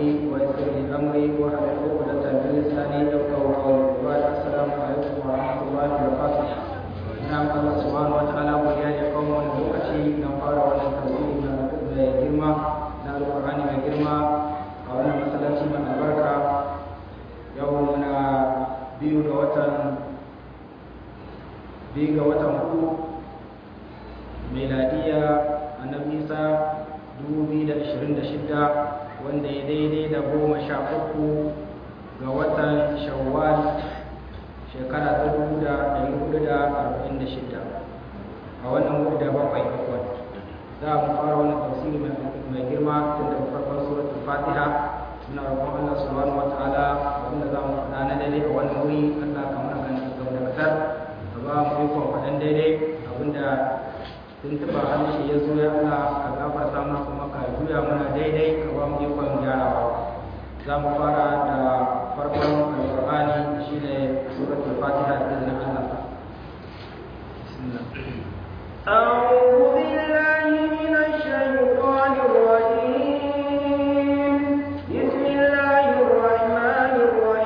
صدري ويسر لي أمري واحلل عقدة من لساني يفقهوا قولي وبعد السلام عليكم ورحمة الله وبركاته نعم الله سبحانه وتعالى ويا قوم lokaci na fara wannan tafsiri mai girma na alƙur'ani mai girma a wannan masallaci mai albarka yau muna biyu ga watan biyu ga watan hudu meladiya annabi isa 2026 wanda ya daidai da goma sha uku ga watan shawwal shekara ta 1446 a wannan wuri da bakwai akwai za mu fara wannan tafsiri mai girma tun daga farkon suratul fatiha muna roƙon Allah subhanahu wataala wanda za mu faɗa na daidai a wannan wuri Allah ka mana kan gamdakatar ka ba mu ikon faɗan daidai abinda tun tuba harshe ya zo ya Allah ka gafarta mana kuma ka juya mana daidai ka ba mu ikon gyarawa za mu fara da farkon alƙur'ani shine suratul fatiha da izinin Allah أعوذ بالله من الشيطان الرجيم بسم الله الرحمن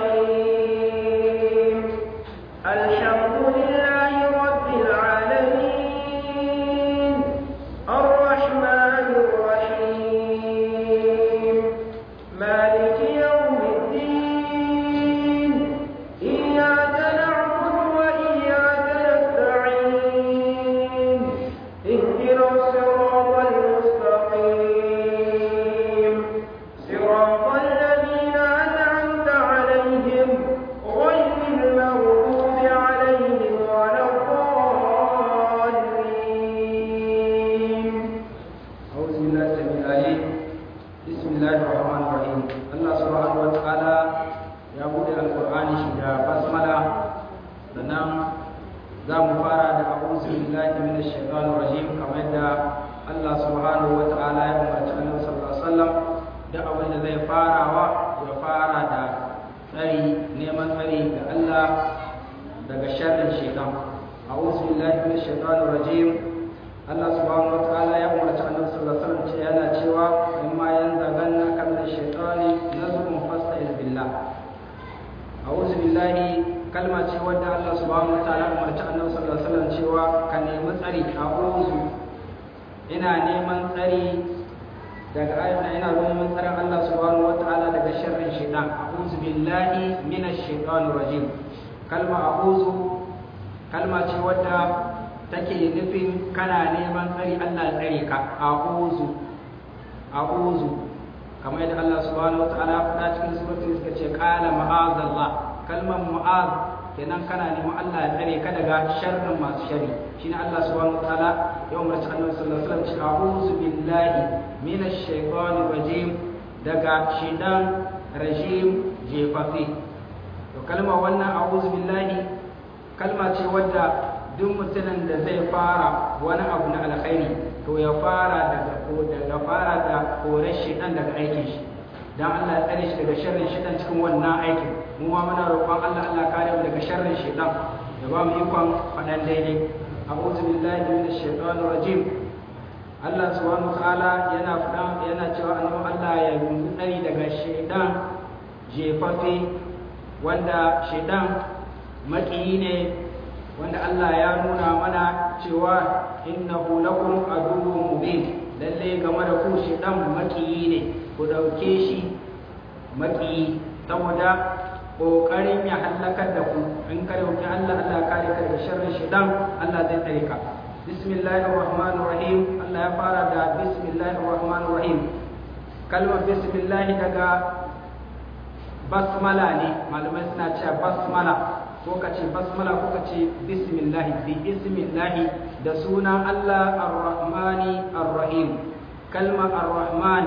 الرحيم الحمد لله رب العالمين الرحمن الرحيم مالك يوم الدين إياك نعبد وإياك نستعين اهدنا الصراط المستقيم صراط الذين أنعمت عليهم غير المغضوب عليهم ولا الضالين أعوذ بالله السميع العليم بسم الله الرحمن الرحيم الله سبحانه وتعالى ya bude alqur'ani shi da basmala sannan za mu fara da a'udhu billahi minash shaitanir rajim kamar yadda Allah subhanahu wa ta'ala ya umarci Annabi sallallahu alaihi wasallam da abin da zai farawa ya fara da tsari neman tsari ga Allah daga sharrin shaitan a'udhu billahi minash shaitanir rajim Allah subhanahu wa ta'ala ya umarci Annabi sallallahu alaihi wasallam ce yana cewa in ma yanzaganna kan shaitani nazrun fasta'iz billah a'udhu billahi kalma ce wadda Allah subhanahu wa ta'ala umarci Annabi sallallahu alaihi wasallam cewa ka nemi tsari a'udhu ina neman tsari daga ayyana ina neman tsarin Allah subhanahu wa ta'ala daga sharrin shaitan a'udhu billahi minash shaitanir rajim kalma a'udhu kalma ce wadda take nufin kana neman tsari Allah tsare ka a'udhu a'udhu kamar yadda Allah subhanahu wataala ya faɗa cikin suratul suka ce qala ma'azallah kalmar mu'az kenan kana neman Allah ya tsare ka daga sharrin masu shari shine Allah subhanahu wataala ya umarci Annabi sallallahu alaihi wasallam ce a'udhu billahi minash shaitanir rajim daga shidan rajim jefafi to kalmar wannan a'udhu billahi kalma ce wadda duk mutumin da zai fara wani abu na alkhairi to ya fara daga daga fara da korar shedan daga aikin shi dan Allah ya tsare shi daga sharrin shedan cikin wannan aikin mu ma muna roƙon Allah Allah kare mu daga sharrin shedan da ba mu ikon faɗan daidai a'udhu billahi minash shaitanir rajim Allah subhanahu ta'ala yana faɗa yana cewa annabi Allah ya yi tsari daga shedan jefafe wanda shedan maƙiyi ne wanda Allah ya nuna mana cewa innahu lakum aduwwun mubin lalle game da ku shi dan makiyi ne ku dauke shi makiyi saboda kokarin ya halakar da ku in ka dauki Allah Allah kare ka daga sharrin shi dan Allah zai tsare ka bismillahir rahmanir rahim Allah ya fara da bismillahir rahmanir rahim kalmar bismillah daga basmala ne malamai suna cewa basmala ko ka ce basmala ko ka ce bismillahi bi ismillahi da sunan Allah ar-Rahmani ar-Rahim kalma ar-Rahman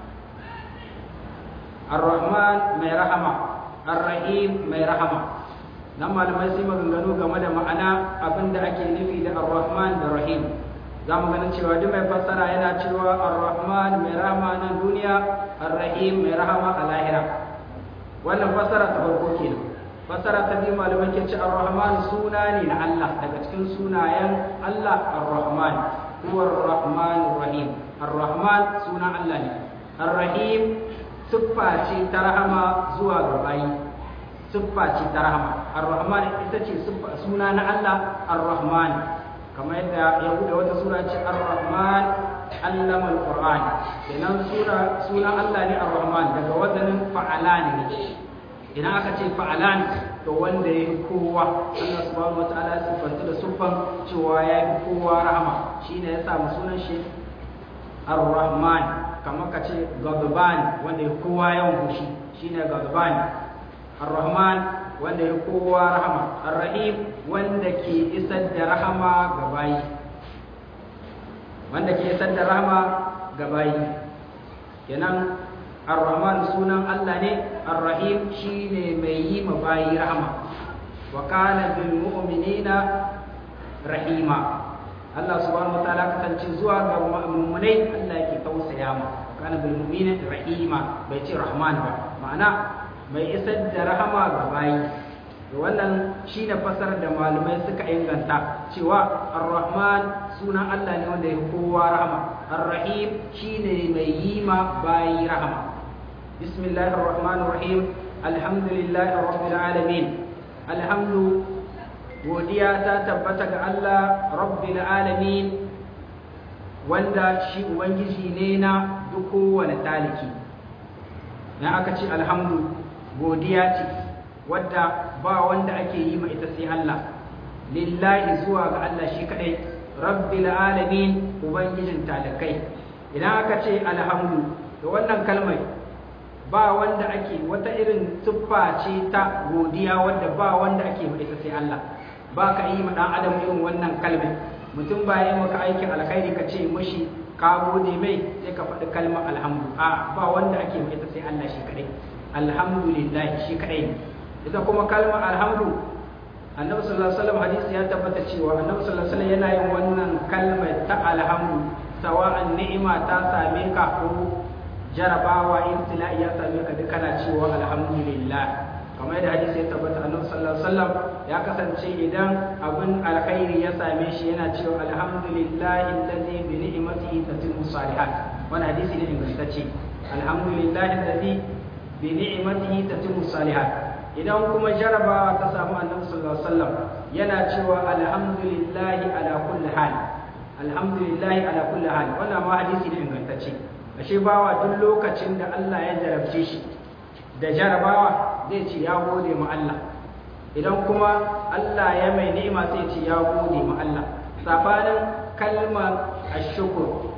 ar-Rahman mai rahama ar-Rahim mai rahama nan malamai sai maganganu game da ma'ana abinda ake nufi da ar-Rahman da Rahim za mu ganin cewa duk mai fassara yana cewa ar-Rahman mai rahama nan duniya ar-Rahim mai rahama a lahira wannan fassara ta farko kenan fasara ta biyu malamai ke ce ar-rahman suna ne na Allah daga cikin sunayen Allah ar-rahman huwa ar-rahman rahim ar-rahman suna Allah ne ar-rahim siffa ce ta rahama zuwa ga bayi siffa ce ta rahama ar-rahman ita ce suna na Allah ar-rahman kamar yadda ya bude wata sura ce ar-rahman allama al-qur'an kenan sura sunan Allah ne ar-rahman daga wazanin fa'alan ne idan aka ce fa'alan to wanda ya fi kowa Allah subhanahu wataala ya siffanta da siffan cewa ya fi kowa rahama shine ya samu sunan shi ar-rahman kamar ka ce gadban wanda ya kowa yawan fushi shine gadban ar-rahman wanda ya kowa rahama ar-rahim wanda ke isar da rahama ga bayi wanda ke isar da rahama ga bayi kenan ar-rahman sunan Allah ne ar-rahim shine mai yi ma bayi rahama wa kana bil mu'minina rahima Allah subhanahu wataala kasance zuwa ga mu'minai Allah yake tausaya ma kana bil mu'minina rahima bai ce rahman ba ma'ana mai isar da rahama ga bayi wannan shine fasar da malamai suka inganta cewa ar-rahman sunan Allah ne wanda ya kowa rahama ar-rahim shine mai yi ma bayi rahama bismillahir rahmanir rahim alhamdulillahi rabbil alamin alhamdu godiya ta tabbata ga Allah rabbil alamin wanda shi ubangiji ne na duk kowane taliki na aka ce alhamdu godiya ce wadda ba wanda ake yi ma ita sai Allah lillahi zuwa ga Allah shi kadai rabbil alamin ubangijin talakai idan aka ce alhamdu da wannan kalmar ba wanda ake wata irin tuffa ce ta godiya wadda ba wanda ake ma ita sai Allah ba ka yi ma dan adam irin wannan kalmar mutum ba yi maka aikin alkhairi ka ce mushi ka gode mai sai ka faɗi kalmar alhamdu a ba wanda ake ma ita sai Allah shi kadai alhamdulillah shi kadai ne ita kuma kalmar alhamdu annabi sallallahu alaihi wasallam hadisi ya tabbata cewa annabi sallallahu alaihi wasallam yana yin wannan kalmar ta alhamdu sawa'an ni'ima ta same ka ko jarabawa ibtila'i ya same ka duk kana cewa alhamdulillah kamar yadda hadisi ya tabbata annabi sallallahu alaihi wasallam ya kasance idan abin alkhairi ya same shi yana cewa alhamdulillahi allazi bi ni'matihi tatimmu salihat wannan hadisi ne ingantacce alhamdulillahi allazi bi ni'matihi tatimmu salihat idan kuma jarabawa ta samu annabi sallallahu alaihi wasallam yana cewa alhamdulillahi ala kulli hal alhamdulillahi ala kulli hal wannan ma hadisi ne ingantacce ashe bawa duk lokacin da Allah ya jarabce shi da jarabawa zai ce ya gode ma Allah idan kuma Allah ya mai ni'ima sai ce ya gode ma Allah safanin kalmar ashkur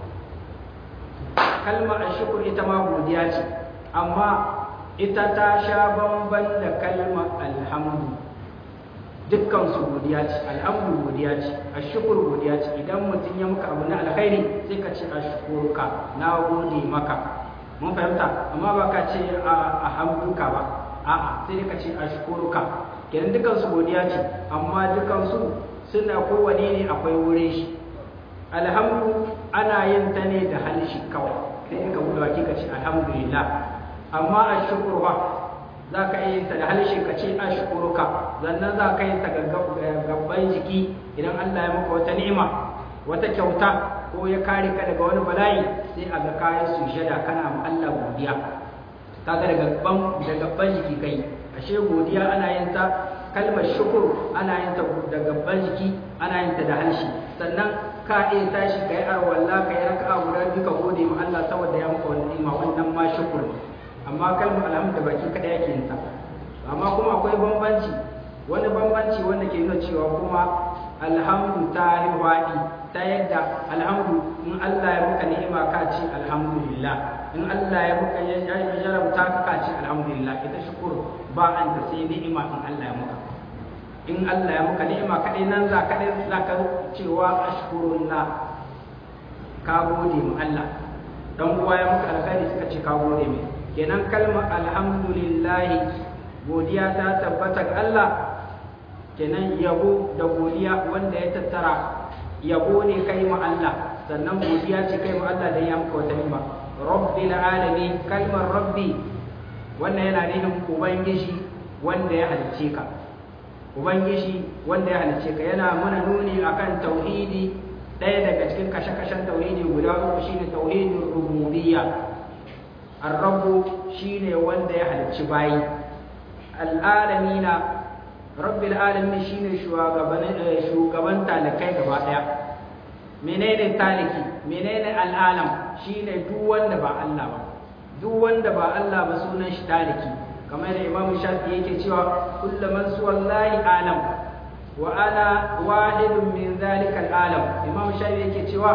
kalmar ashkur ita ma godiya ce amma ita ta sha bamban da kalmar alhamdu dukkan su godiya ce alhamdu godiya ce ashkur godiya ce idan mutum ya maka abu na alkhairi sai ka ce ashkuruka na gode maka mun fahimta amma ba ka ce a hamduka ba a'a sai ka ce ashkuruka kenan dukkan su godiya ce amma dukkan su suna kowane ne akwai wurin shi alhamdu ana yin ta ne da halishi kawai sai ka buɗe baki ka ce alhamdulillah amma a shukurwa za ka yi ta da halishin ka ce a shukuruka sannan za ka yi ta gabban jiki idan Allah ya maka wata ni'ima wata kyauta ko ya kare ka daga wani bala'i sai a ga kayan sujada kana ma Allah godiya kaga da gabban da gabban jiki kai ashe godiya ana yin ta kalmar shukur ana yin ta da gabban jiki ana yin ta da halshi sannan ka iya tashi ka yi arwalla ka yi raka'a guda biyu ka gode ma Allah saboda ya maka wani ni'ima wannan ma shukur amma kalmar alhamdu da baki kada yake yin ta amma kuma akwai bambanci wani bambanci wanda ke nuna cewa kuma alhamdu ta yi waɗi ta yadda alhamdu in Allah ya muka ni'ima ka ce alhamdulillah in Allah ya muka ya jarabta ka ka ce alhamdulillah ita shukur ba an ta sai ni'ima in Allah ya muka in Allah ya muka ni'ima kadai nan za kadai za ka cewa ashkurullah ka gode mu Allah dan uwa ya muka alkhairi suka ce ka gode mai kenan kalmar alhamdulillah godiya ta tabbata ga Allah kenan yabo da godiya wanda ya tattara yabo ne kai ma Allah sannan godiya ce kai ma Allah dan ya maka wata ni'ima rabbil alamin kalmar rabbi wannan yana nufin ubangiji wanda ya halicce ka ubangiji wanda ya halicce ka yana mana nuni akan tauhidi ɗaya daga cikin kashe-kashen tauhidi guda uku shine tauhidin rububiyya ar-rabbu shine wanda ya halicci bayi al-alamina rabbil alamin shine shugaban shugaban talakai gaba daya menene taliki menene al'alam shine duk wanda ba Allah ba duk wanda ba Allah ba sunan shi taliki kamar da Imam Shafi yake cewa kullu man suwallahi alam wa ana wahidun min zalika al'alam Imam Shafi yake cewa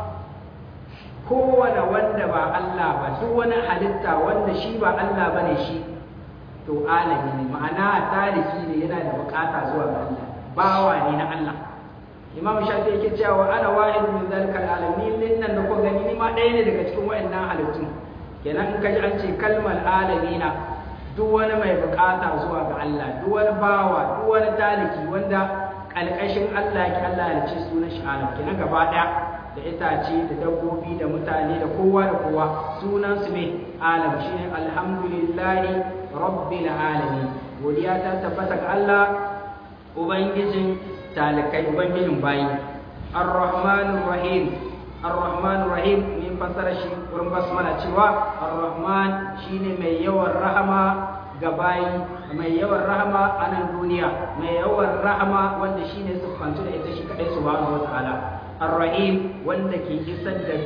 kowane wanda ba Allah ba duk wani halitta wanda shi ba Allah bane shi to alami ne ma'ana taliki ne yana da bukata zuwa ga Allah bawa ne na Allah imam shafi yake cewa ana wahidu min zalika alamin din nan da ko gani ni ma ɗaya ne daga cikin wayannan halittu kenan in kaji an ce kalmar alamina duk wani mai bukata zuwa ga Allah duk wani bawa duk wani taliki wanda kalkashin Allah yake Allah ya ce sunan shi alam kenan gaba ɗaya da itace da dabbobi da mutane da kowa da kowa sunan su ne alam shine alhamdulillahi rabbil alamin godiya ta tabbata ga Allah ubangijin talikai ubangijin bayi ar-rahmanur rahim ar-rahmanur rahim min fasara shi wurin basmala cewa ar-rahman shine mai yawan rahama ga bayi mai yawan rahama a nan duniya mai yawan rahama wanda shine siffantu da ita shi kadai subhanahu wataala ar-rahim wanda ke isar da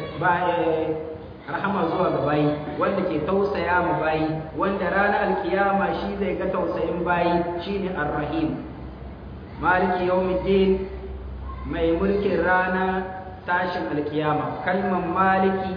rahama zuwa ga bayi wanda ke tausaya ma bayi wanda ranar alkiyama shi zai ga tausayin bayi shine ar-rahim maliki yawmiddin mai mulkin rana tashin alkiyama kalmar maliki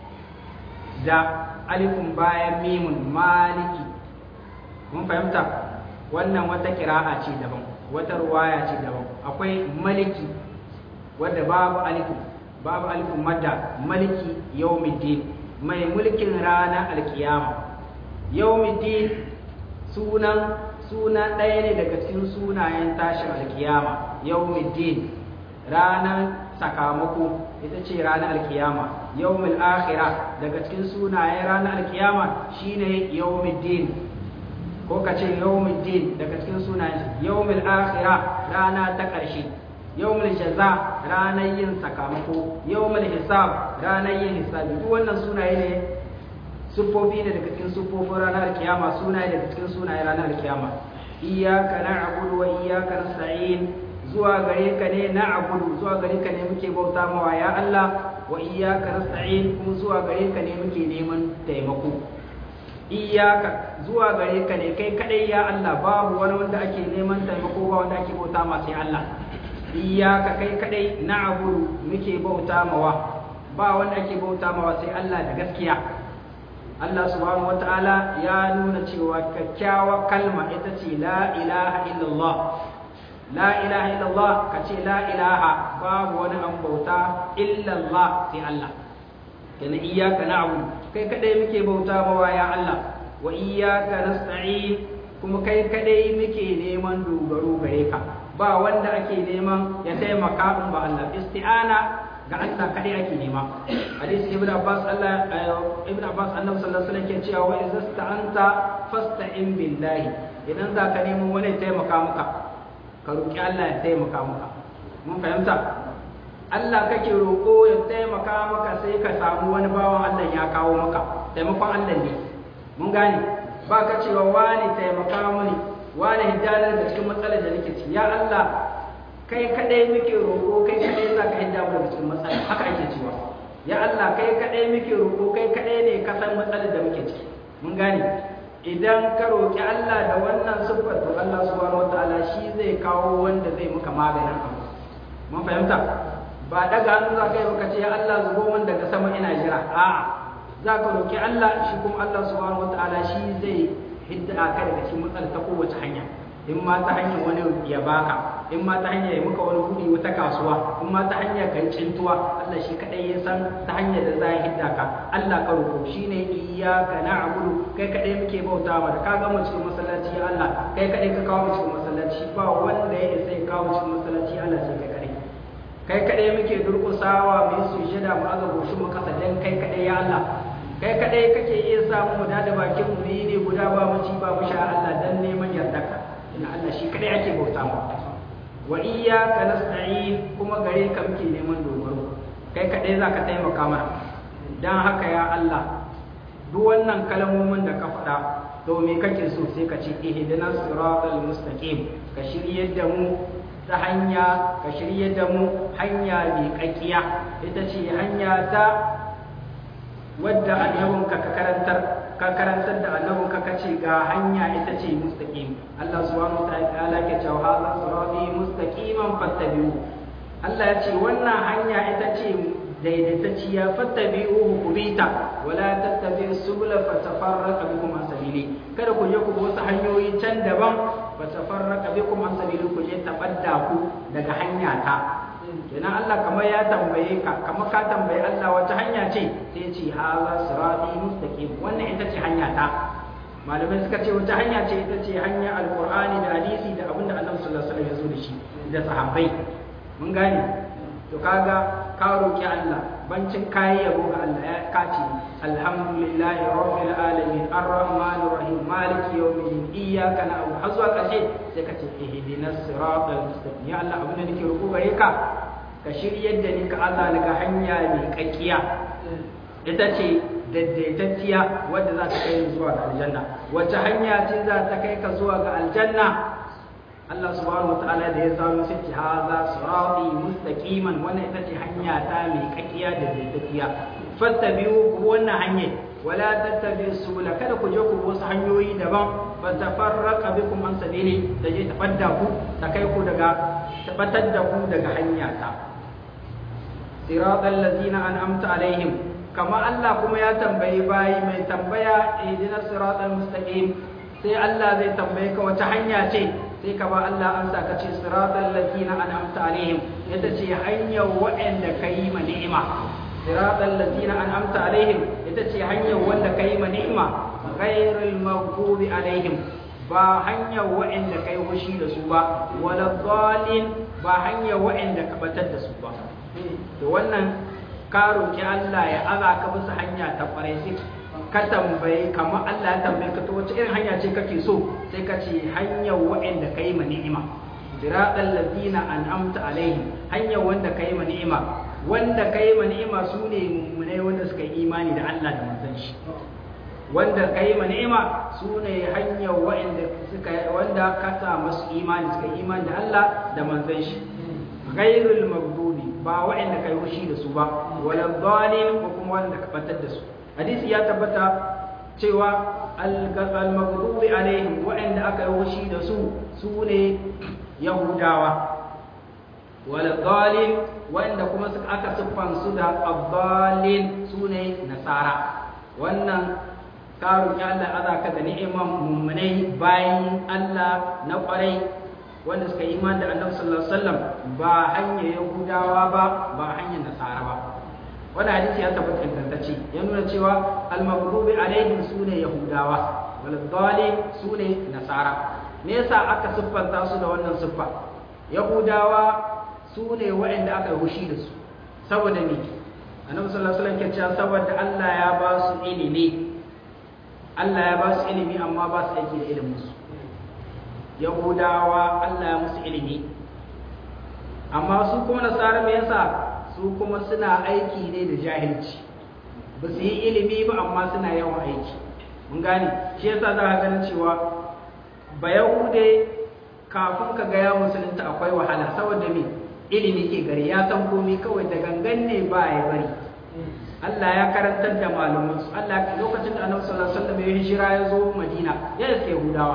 da alifun bayan mimun maliki mun fahimta wannan wata kira'a ce daban wata ruwaya ce daban akwai maliki wadda babu alifun babu alifun madda maliki yawmiddin mai mulkin rana alkiyama yawmiddin sunan suna ɗaya ne daga cikin sunayen tashin alkiyama yawmiddin ranar sakamako ita ce ranar alkiyama yawmil akhira daga cikin sunayen ranar alkiyama shine yawmiddin ko ka ce yawmiddin daga cikin sunayen yawmil akhira rana ta ƙarshe yawmul jaza ranar yin sakamako yawmul hisab ranar yin hisabi duk wannan sunaye ne siffofi ne daga cikin siffofin ranar kiyama sunaye daga cikin sunaye ranar kiyama iyyaka na'budu wa iyyaka nasta'in zuwa gare ka ne na'budu zuwa gare ka ne muke bauta mawa ya Allah wa iyyaka nasta'in kuma zuwa gare ka ne muke neman taimako iyyaka zuwa gare ka ne kai kadai ya Allah babu wani wanda ake neman taimako ba wanda ake bauta ma sai Allah iyyaka kai kadai na'budu muke bauta mawa ba wanda ake bauta mawa sai Allah da gaskiya Allah subhanahu wata'ala ya nuna cewa kyakkyawa kalma ita ce la ilaha illallah la ilaha illallah ka ce la ilaha babu wani an bauta illallah sai Allah kana iyyaka na'budu kai kadai muke bauta mawa ya Allah wa iyyaka nasta'in kuma kai kadai muke neman dogaro gare ka ba wanda ake neman ya taimaka in ba Allah isti'ana ga Allah kadai ake nema hadisi ibnu abbas Allah ibnu abbas annabi sallallahu alaihi wasallam ke cewa wa idza sta'anta fasta'in billahi idan za ka nemo wani taimaka maka ka roki Allah ya taimaka maka mun fahimta Allah kake roƙo ya taimaka maka sai ka samu wani bawan Allah ya kawo maka taimakon Allah ne mun gane ba ka cewa wani taimaka mani wani hidanar da cikin matsalar da nake ci ya Allah kai kadai muke roƙo kai kadai za ka hidda mu daga cikin matsala haka ake cewa ya Allah kai kadai muke roƙo kai kadai ne ka san matsalar da muke ciki mun gane idan ka roƙi Allah da wannan siffar to Allah subhanahu wataala shi zai kawo wanda zai muka maganin abu mun fahimta ba daga hannu za ka yi baka ce ya Allah zubo min daga sama ina jira a'a za ka roƙi Allah shi kuma Allah subhanahu wataala shi zai hidda ka daga cikin matsalar ta kowace hanya in ma ta hanyar wani ya baka in ma ta hanyar ya muka wani buɗe wata kasuwa in ma ta hanyar kai cintuwa Allah shi kadai ya san ta hanyar da za ya hidda ka Allah ka roƙo shine iyyaka na'budu kai kadai muke bauta ma da ka ga mu cikin masallaci ya Allah kai kadai ka kawo mu cikin masallaci ba wanda ya isa ya kawo mu cikin masallaci Allah sai kai kadai kai kadai muke durƙusawa mu yi sujada mu aza goshin mu kasa dan kai kadai ya Allah kai kadai kake iya samu mu da bakin mu ne guda ba mu ci ba mu sha Allah dan neman yardarka ina Allah shi kadai ake bauta mu wa iyyaka nasta'in kuma gare ka muke neman dogaro kai kadai zaka taimaka mana dan haka ya Allah duk wannan kalmomin da ka faɗa to me kake so sai ka ce ihdinas siratal mustaqim ka shiryar da mu ta hanya ka shiryar da mu hanya mai kakkiya ita ce hanya ta wadda annabinka ka karantar ka karantar da annabinka ka ce ga hanya ita ce mustaqim Allah subhanahu wataala ke cewa hadha sirati mustaqiman fattabi'u Allah ya ce wannan hanya ita ce daidaitacciya fattabi'uhu kubita wala tattabi'u subula fatafarraqa bikum an sabili kada ku je ku bi wasu hanyoyi can daban fatafarraqa bikum an sabili ku je tabadda ku daga hanya ta kenan Allah kamar ya tambaye ka kamar ka tambaye Allah wata hanya ce sai ce haza sirati mustaqim wannan ita ce hanya ta malamai suka ce wata hanya ce ita ce hanya alqur'ani da hadisi da abinda Annabi sallallahu alaihi wasallam ya zo da shi da sahabbai mun gane to kaga ka roki Allah bancin kayi yabo ga Allah ya kace alhamdulillahi rabbil alamin arrahmanir rahim maliki yawmiddin iyyaka na'budu har zuwa karshe sai ka ce ihdinas siratal mustaqim ya Allah abin da nake roƙo gare ka ka shiryar da ni ka Allah daga hanya mai kakkiya ita ce daidaitacciya wadda za ta kai zuwa ga aljanna wace hanya ce za ta kai ka zuwa ga aljanna Allah subhanahu wataala da ya zama sai ce haza sirati mustaqiman wannan ita ce hanya ta mai kakkiya da daidaitacciya fattabi'u ku wannan hanya wala tattabi'u subula kada ku je ku wasu hanyoyi daban fatafarraqa bikum an sabili da je tabadda ku ta kai ku daga tabbatar da ku daga hanya ta siratal ladzina an'amta alaihim kama Allah kuma ya tambayi bayi mai tambaya ihdinas siratal mustaqim sai Allah zai tambaye ka wata hanya ce sai ka ba Allah an sa ka ce siratal ladzina an'amta alaihim ita ce hanyar waɗanda kai ma ni'ima siratal ladzina an'amta alaihim ita ce hanyar wanda kai ma ni'ima ghairil maghdubi alaihim ba hanyar waɗanda kai hushi da su ba wala dhalin ba hanyar waɗanda ka batar da su ba to wannan ka roki Allah ya aza ka bisa hanya ta kwarai sai ka tambaye kamar Allah ya tambaye ka to wace irin hanya ce kake so sai ka ce hanyar waɗanda kai ma ni'ima siratal ladina an'amta alaihim hanyar wanda kai ma ni'ima wanda kai ma ni'ima sune mummunai wanda suka yi imani da Allah da manzon shi wanda kai ma ni'ima sune hanyar waɗanda suka wanda ka sa masu imani suka yi imani da Allah da manzon shi ghairul maghdubi ba waɗanda kai hushi da su ba wala dhalin ko kuma wanda ka batar da su hadisi ya tabbata cewa al-maghdubi alaihim waɗanda aka yi hushi da su su ne yahudawa wala dhalin wanda kuma suka aka siffan su da abdalin su ne nasara wannan ka roƙi Allah azaka da ni'iman mummunai bayan Allah na ƙwarai wanda suka yi iman da annabi sallallahu alaihi wasallam ba hanyar yahudawa ba ba hanyar nasara ba wannan hadisi ya tabbata ingantacce ya nuna cewa al-maghdubi alaihim sune yahudawa wal dhalin sune nasara me yasa aka siffanta su da wannan siffa yahudawa sune waɗanda aka yi hushi da su saboda me annabi sallallahu alaihi wasallam ke cewa saboda Allah ya ba su ilimi Allah ya ba su ilimi amma ba su aiki da ilimin su yahudawa Allah ya musu ilimi amma su kuma nasara me yasa su kuma suna aiki ne da jahilci ba su yi ilimi ba amma suna yawan aiki mun gane shi yasa za ka ganin cewa ba yahude kafin ka ga ya musulunta akwai wahala saboda me ilimi ke gari ya san komai kawai da gangan ne ba ya bari Allah ya karantar da malamansu Allah lokacin da Annabi sallallahu alaihi wasallam ya hijira ya zo Madina ya iske Yahudawa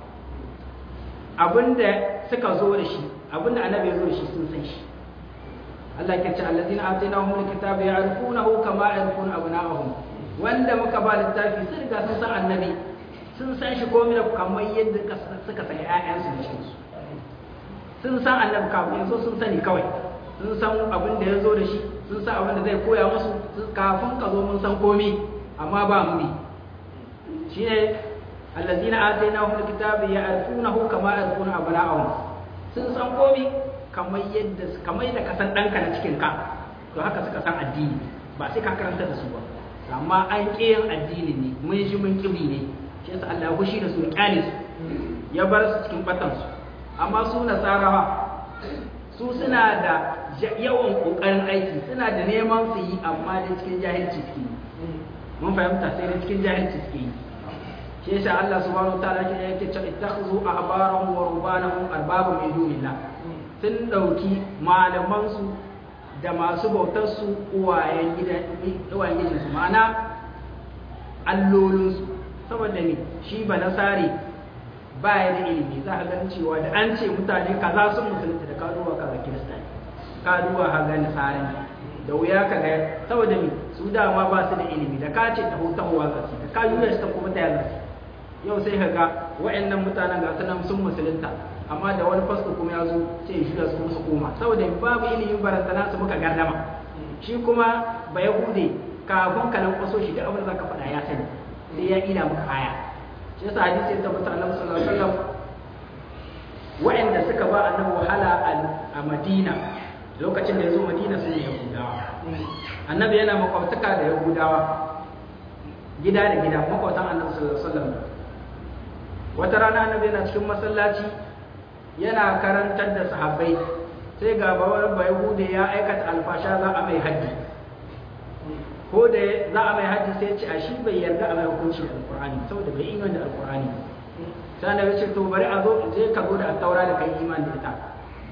abinda suka zo da shi abinda annabi ya zo da shi sun san shi Allah ke ce allazina atainahum alkitaba ya'rifunahu kama ya'rifuna abna'ahum wanda muka ba littafi sun riga sun san annabi sun san shi komai da kamar yadda suka san ƴaƴansu da shi sun san annabi kafin yanzu sun sani kawai sun san abin da ya zo da shi sun san abin da zai koya musu kafin ka zo mun san komai amma ba mu ne shine allazina atainahum alkitaba ya'rifunahu kama ya'rifuna abna'ahum sun san komai kamar yadda kamar yadda ka san danka na cikin ka to haka suka san addini ba sai ka karanta da su ba amma an kiyan addini ne mun shi mun kibi ne shi yasa Allah ya fushi da su ya kyale su ya bar su cikin batan su amma su nasarawa su suna da yawan kokarin aiki suna da neman su yi amma da cikin jahilci suke mun fahimta sai da cikin jahilci suke yi shi yasa Allah subhanahu wataala ke yake cewa ittakhuzu ahbarahum wa rubbanahum arbaba min dunillah sun dauki malaman su da masu bautar su uwayen gidan uwayen gidan su ma'ana allolin su saboda ne shi ba nasari ba ya da ilimi za a gan cewa da an ce mutane kaza sun musulunta da kaduwa kaza kirista ne kaduwa haga nasara ne da wuya ka ga saboda me su dama ba su da ilimi da ka ce taho tahowa za su da ka yi ta kuma ta yaza yau sai ka ga wa'annan mutanen ga su nan sun musulunta amma da wani fasto kuma ya zo sai ya shiga su kuma su koma saboda babu ilimin barantana su muka gardama shi kuma ba yahude kafin ka nan kwaso shi da abin da zaka faɗa ya sani sai ya ila maka aya shi yasa hadisi ya tabbata annabi sallallahu alaihi wasallam wa'anda suka ba annabi wahala a Madina lokacin da ya zo Madina sun ne Yahudawa annabi yana makwabtaka da Yahudawa gida da gida makwabtan annabi sallallahu alaihi wasallam wata rana annabi yana cikin masallaci yana karantar da sahabbai sai ga bawar Yahude ya aikata alfasha za a mai haddi ko da za a mai hajji sai ce a shi bai yarda a mai hukunci da alkur'ani saboda bai imani da alkur'ani sai da ce to bari a zo je ka zo da taura da kai imani da ita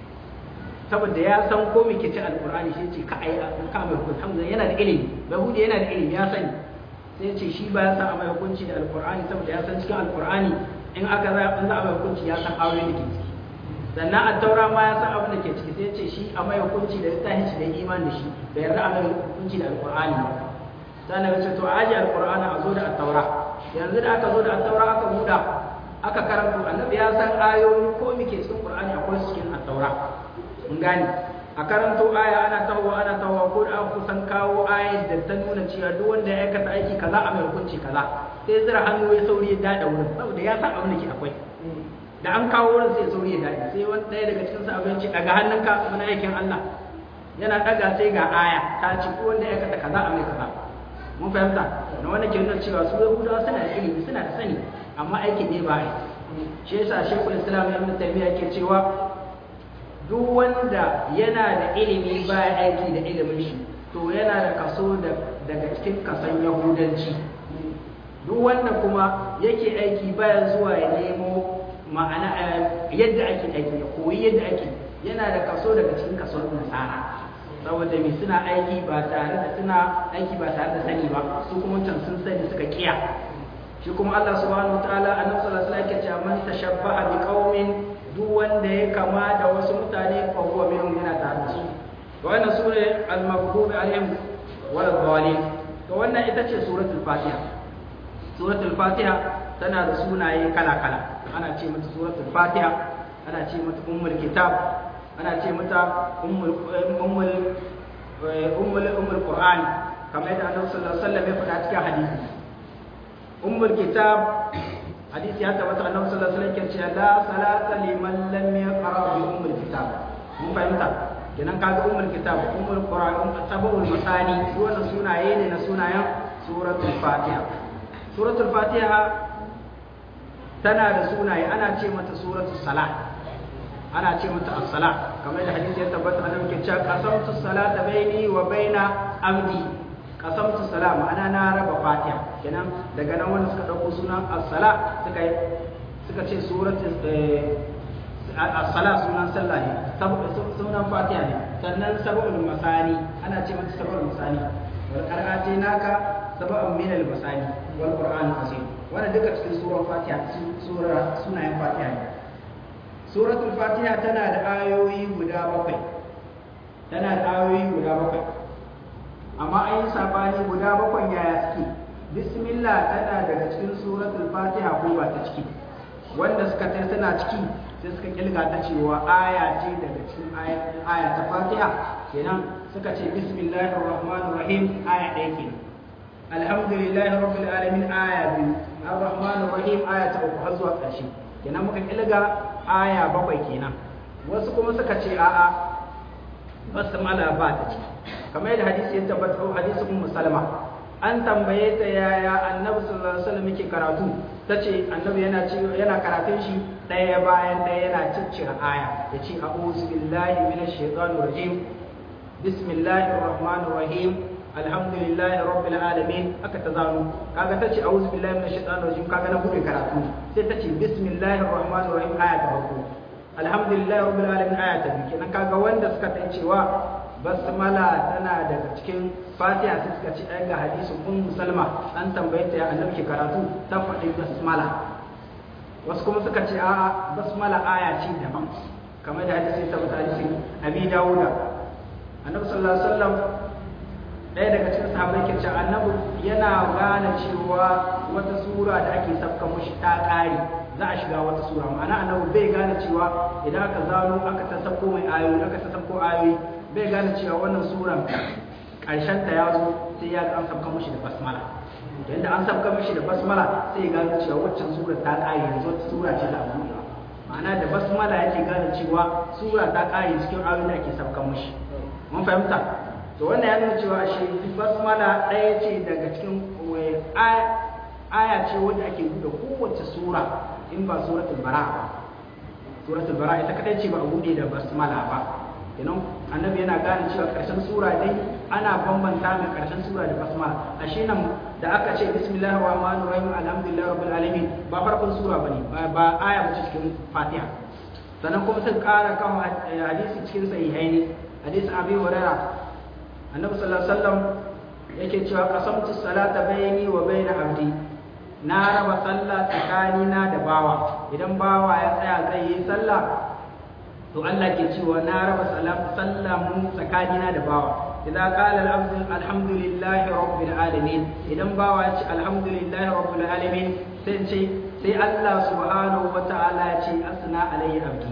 saboda ya san ko me ke ci alkur'ani sai ce ka ai ka mai hukunci hamza yana da ilimi yahudi yana da ilimi ya sani sai ce shi ba ya san a mai hukunci da alkur'ani saboda ya san cikin alkur'ani in aka za in za a mai hukunci ya san aure da ke ciki sannan a taura ma ya san abin da ke ciki sai ce shi a mai hukunci da littafin shi da imani da shi da yarda a mai hukunci da alkur'ani ba sannan ya ce to aji alkur'ani a zo da attaura yanzu da aka zo da attaura aka buɗa aka karanto annabi ya san ayoyi ko muke cikin qur'ani akwai su cikin attaura mun gane a karanto aya ana tahowa ana tahowa ko da aka kusan kawo ayat da ta nuna cewa duk wanda ya aikata aiki kaza a mai hukunci kaza sai zira hannu ya sauri ya dada wurin saboda ya san abin da ke akwai da an kawo wurin sai sauri ya dade sai wani ɗaya daga cikin sahabbai ce daga hannunka wani aikin Allah yana daga sai ga aya ta ce ko wanda ya aikata kaza a mai kaza mun fahimta na wanda ke nuna cewa su yahudawa suna da ilimi suna da sani amma aikin ne ba yi shi yasa shekul islam ibn taymiya ke cewa duk wanda yana da ilimi ba aiki da ilimin shi to yana da kaso daga cikin kasan yahudanci duk wanda kuma yake aiki baya zuwa ya nemo ma'ana yadda ake aiki ya koyi yadda ake yana da kaso daga cikin kason nasara saboda mai suna aiki ba tare da suna aiki ba tare da sani ba su kuma can sun sani suka kiya shi kuma Allah subhanahu wataala annabi sallallahu alaihi wasallam yake cewa man tashabbaha bi qaumin duk wanda ya kama da wasu mutane fa huwa minhum yana tare da su to wannan sura al-maghdubi alaihim wal dhalin to wannan ita ce suratul fatiha suratul fatiha tana da sunaye kala kala ana ce mata suratul fatiha ana ce mata ummul kitab ana ce mata ummul ummul ummul ummul qur'an kamar yadda annabi sallallahu alaihi wasallam ya faɗa cikin hadisi ummul kitab hadisi ya tabbata annabi sallallahu alaihi wasallam ya ce la salata liman lam yaqra bi ummul kitab mun fahimta kenan kaga ummul kitab ummul qur'an ummul sabul masani wannan sunaye ne na sunayen suratul fatiha suratul fatiha tana da sunaye ana ce mata suratul salat ana ce mata as-sala kamar da hadisi ya tabbata annabi ke cewa qasamtu salata baini wa baina abdi qasamtu sala ma'ana na raba fatiha kenan daga nan wanda suka dauko sunan as-sala suka suka ce suratul as-sala sunan sallah ne sunan fatiha ne sannan sab'ul masani ana ce mata sab'ul masani wal qira'ati naka sab'un min al-masani wal qur'an azim wannan duka cikin suran fatiha sura sunayen fatiha ne suratul fatiha tana da ayoyi guda bakwai tana da ayoyi guda bakwai amma an yi sabani guda bakwai yaya suke bismillah tana daga cikin suratul fatiha ko ba ta ciki wanda suka tai suna ciki sai suka kilga ta cewa aya ce daga cikin aya ta fatiha kenan suka ce bismillahir rahmanir rahim aya ɗaya kenan alhamdulillahi rabbil alamin aya biyu ar-rahmanir rahim aya ta uku har zuwa ƙarshe kenan muka kilga aya bakwai kenan wasu kuma suka ce a'a basmala ba ta ce kamar yadda hadisi ya tabbata hadisi ummu salama an tambaye ta yaya annabi sallallahu alaihi wasallam yake karatu tace annabi yana yana karatun shi daya bayan daya yana ciccire aya yace a'udhu billahi minash shaitanir rajim bismillahir rahmanir rahim alhamdulillahi rabbil alamin aka ta zano kaga ta ce a'udhu billahi minash shaitanir rajim kaga na bude karatu sai ta ce bismillahir rahmanir rahim aya ta farko alhamdulillahi rabbil alamin aya ta biyu kenan kaga wanda suka tai cewa basmala tana daga cikin fatiha sai suka ce ai ga hadisin ummu salma an tambaye ta ya annabi ke karatu ta faɗi basmala wasu kuma suka ce a'a basmala aya ce daban kamar da hadisi ta bata hadisin abi dawuda annabi sallallahu alaihi wasallam ɗaya daga cikin sahabbai ke cewa annabi yana gane cewa wata sura da ake sabka mushi ta ƙare za a shiga wata sura ma'ana annabi bai gane cewa idan aka zano aka ta sabko mai ayoyi aka ta sabko ayoyi bai gane cewa wannan suran ƙarshen ta ya zo sai ya ga an sabka mushi da basmala to inda an sabka mushi da basmala sai ya gane cewa waccan sura ta ƙare yanzu wata sura ce da abu ma'ana da basmala yake gane cewa sura ta ƙare cikin ayoyin da ake sabka mushi mun fahimta to wannan ya nuna cewa shi basmala ɗaya ce daga cikin aya ce wanda ake buɗe kowace sura in ba suratul bara ba suratul bara ita kadai ce ba a buɗe da basmala ba kenan annabi yana gane cewa ƙarshen sura dai ana bambanta mai ƙarshen sura da basmala ashe nan da aka ce bismillahir rahmanir rahim alhamdulillahi rabbil alamin ba farkon sura bane ba aya ba cikin fatiha sannan kuma sun ƙara kan hadisi cikin sahihaini hadisi abi hurairah annabi sallallahu alaihi wasallam yake cewa qasamtu salata bayni wa bayna abdi na raba sallah tsakanina da bawa idan bawa ya tsaya zai yi sallah to Allah ke cewa na raba sallah mu tsakanina da bawa idan qala al-abdu alhamdulillahi rabbil alamin idan bawa ya ce alhamdulillahi rabbil alamin sai ce sai Allah subhanahu wataala ya ce asna alayhi abdi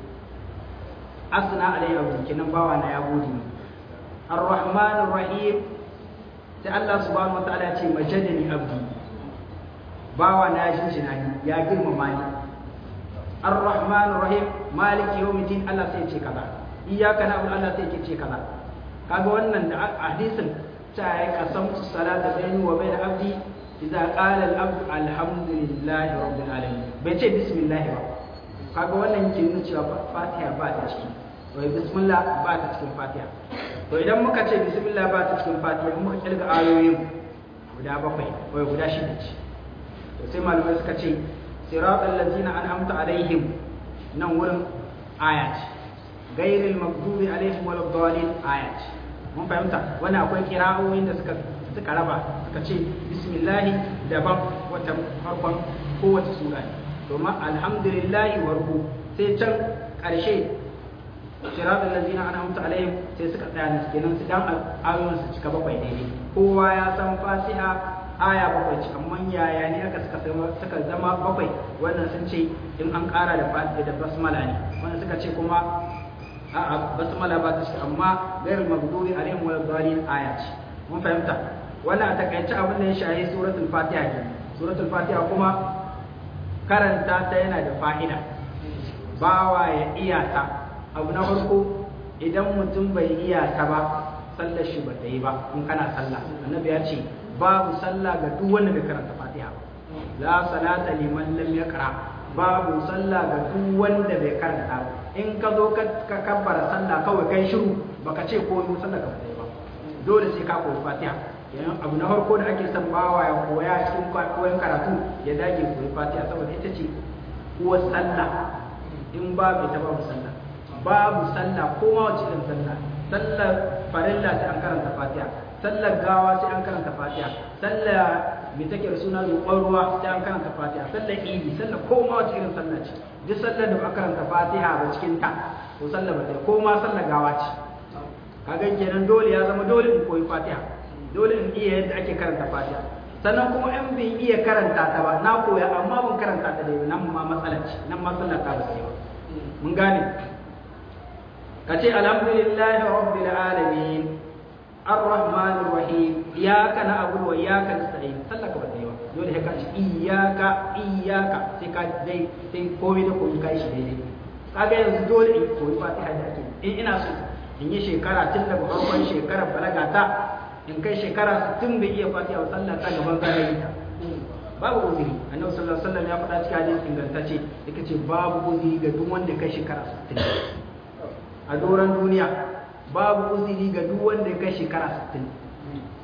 asna alayhi abdi kinan bawa na ya gode ni الرحمن الرحيم sai Allah subhanahu wataala ya ce majadani abdi bawa na jinjina ni ya girmama ni ar-rahman rahim maliki yawmiddin Allah sai ya ce kaza iyyaka na'budu Allah sai ya ce kaza kaga wannan da hadisin ta yi qasamtu salata bayni wa bayna abdi idza qala al-abdu alhamdulillahi rabbil alamin bai ce bismillah ba kaga wannan ke nuna cewa fatiha ba ta ciki wai bismillah ba ta cikin fatiha to idan muka ce bismillah ba ta cikin fatiha muka kirga ayoyin guda bakwai wai guda shida ce to sai malamai suka ce siratal ladzina an'amta alaihim nan wurin aya ce gairil maghdubi alaihim waladdallin aya ce mun fahimta wannan akwai kira'o'in da suka suka raba suka ce bismillah daban wata farkon kowace sura ne to ma alhamdulillahi warku sai can ƙarshe siratal ladzina an'amta alaihim sai suka tsaya ne kenan su dan ayoyin su cika bakwai daidai kowa ya san fatiha aya bakwai ce amma yaya ne aka suka suka zama bakwai wannan sun ce in an ƙara da fatiha da basmala ne wannan suka ce kuma a'a basmala ba ta ce amma ghairul maghdubi alaihim wal dhalin aya ce mun fahimta wannan a takaice abin da ya shahi suratul fatiha ne suratul fatiha kuma karanta ta yana da fa'ida bawa ya iya ta abu na farko idan mutum bai iya ta ba sallar shi ba ta yi ba in kana sallah annabi ya ce babu sallah ga duk wanda bai karanta fatiha la salata liman lam yaqra babu sallah ga duk wanda bai karanta in ka zo ka kabbara sallah kawai kai shiru baka ce ko yi sallah ka ba dole sai ka koyi fatiha yayin abu na farko da ake son bawa ya koya cikin koyon karatu ya dage koyi fatiha saboda ita ce uwar sallah in babu ita babu sallah babu sallah ko ma wace irin sallah sallar farilla sai an karanta fatiha sallar gawa sai an karanta fatiha sallar mai take da suna roƙon ruwa sai an karanta fatiha sallar idi sallar ko ma wace irin sallah ce duk sallar da ba a karanta fatiha ba cikin ta ko sallar ba ta ko ma sallar gawa ce kaga kenan dole ya zama dole in koyi fatiha dole in iya yadda ake karanta fatiha sannan kuma in bai iya karanta ta ba na koya amma ban karanta ta da nan ma matsala ce nan ma sallar ta ba sai ba mun gane ka ce alhamdulillahi rabbil alamin arrahmanir rahim iyyaka na'budu wa iyyaka nasta'in sallaka ba dai ba dole sai ka ce iyyaka iyyaka sai ka dai sai komai da komai kai shi daidai kaga yanzu dole in koyi fatiha da ake in ina so in yi shekara tun daga farkon shekarar balaga ta in kai shekara 60 bai iya fatiha ba sallah ta gaban zai ta babu uzuri annabi sallallahu alaihi wasallam ya faɗa cikin hadisi ingantacce yake ce babu uzuri ga duk wanda kai shekara 60 a doron duniya babu uzuri ga duk wanda ya kai shekara 60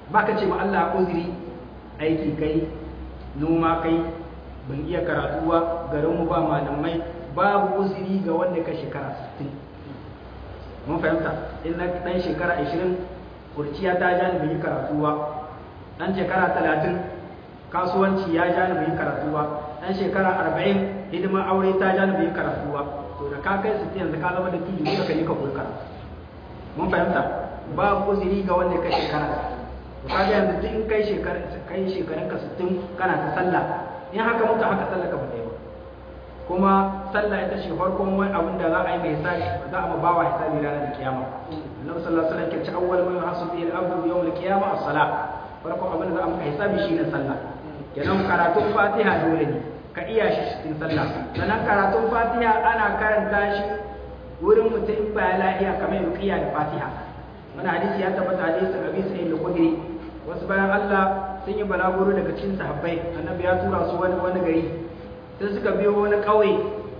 baka ce ma Allah uzuri aiki kai noma kai ban iya karatu ba garin mu ba malamai babu uzuri ga wanda ka shekara 60 mun fahimta in na dan shekara 20 kurciya ta ja ni bai yi karatu ba dan shekara 30 kasuwanci ya ja ni bai yi karatu ba dan shekara 40 hidimar aure ta ja ni bai yi karatu ba to da ka kai 60 yanzu ka zama da tudu duka kai ka koyi karatu mun fahimta babu uzuri ga wanda ka shekara to kaga yanzu duk in kai shekara kai shekarun ka 60 kana ta sallah in haka mutu haka sallah ka bata ba kuma sallah ita ce farkon wani abin da za a yi mai hisabi za a ma bawa hisabi ranar kiyama annabi sallallahu alaihi wasallam ke ce awwal ma yuhasabu bil abdu yawm al qiyama as-salah farkon abin da za a maka hisabi shine sallah kenan karatun fatiha dole ne ka iya shi cikin sallah sannan karatun fatiha ana karanta shi wurin mutum ba lafiya kamar ruqiya da fatiha wani hadisi ya tabbata hadisi abi sa'id al-khudri wasu bayan Allah sun yi balaguro daga cikin sahabbai annabi ya tura su wani wani gari sai suka biyo wani ƙauye